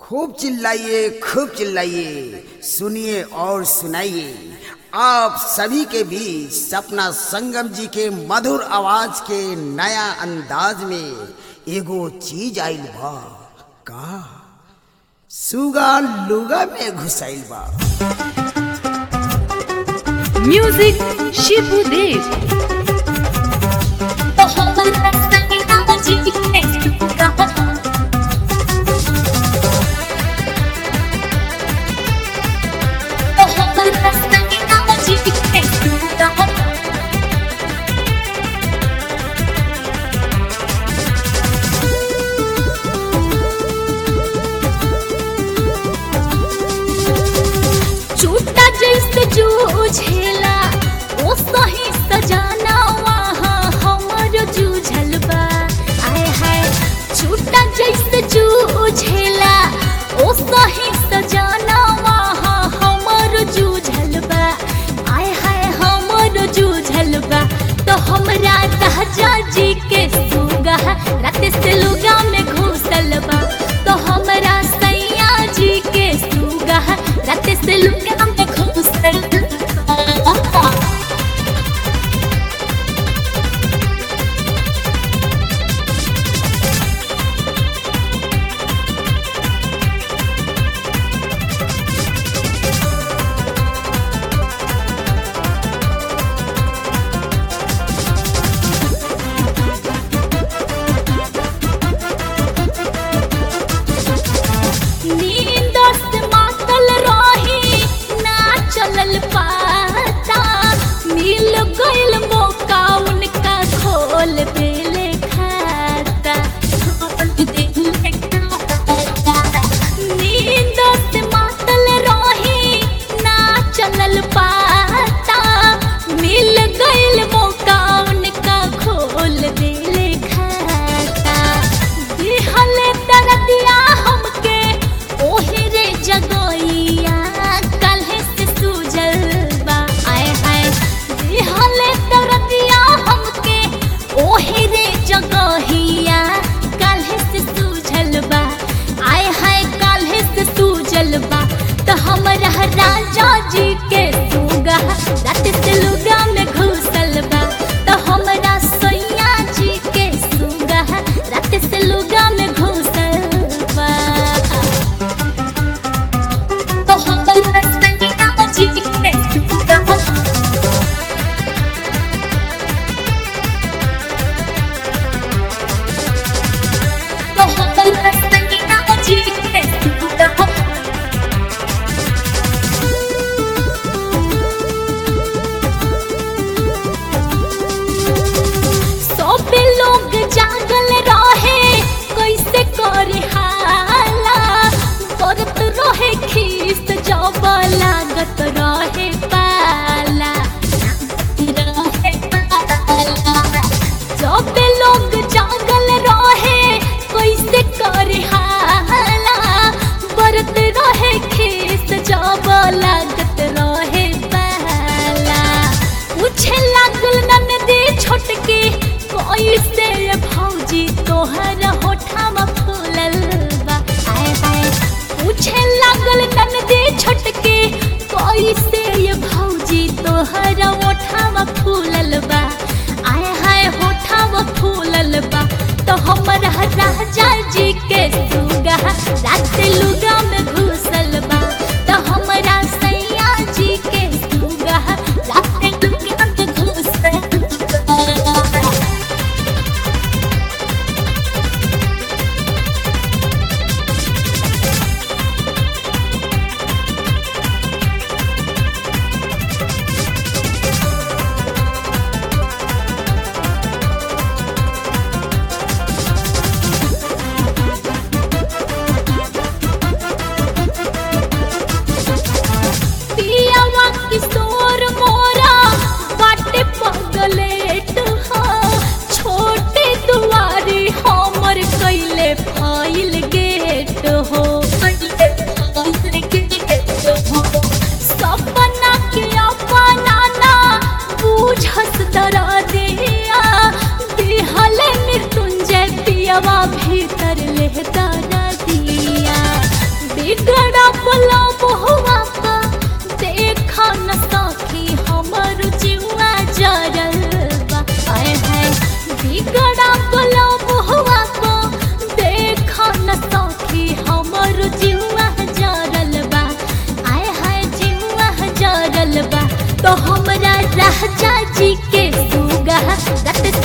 खूब चिल्लाइए खूब चिल्लाइए सुनिए और सुनाइए आप सभी के बीच सपना संगम जी के मधुर आवाज के नया अंदाज में एगो चीज आइल बा का सुगा लुगा में घुसाइल बा म्यूजिक शिबू देव तो हमर रास्ता के नाम जी है कहा तो हमर रास्ता के नाम जी है कहा छूटा जैसे जूझेला ओ सही सजाना तो हमरा राजा जी के सुगा रत